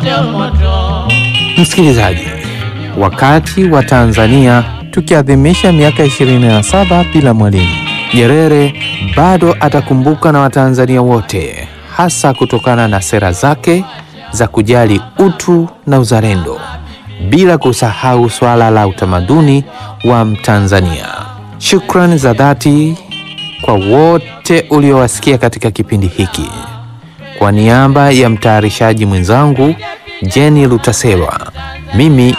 moto moto. Msikilizaji, wakati wa Tanzania tukiadhimisha miaka 27 bila Mwalimu Nyerere, bado atakumbuka na Watanzania wote, hasa kutokana na sera zake za kujali utu na uzalendo, bila kusahau swala la utamaduni wa Mtanzania. Shukrani za dhati kwa wote uliowasikia katika kipindi hiki. Kwa niaba ya mtayarishaji mwenzangu Jenny Lutaselwa, mimi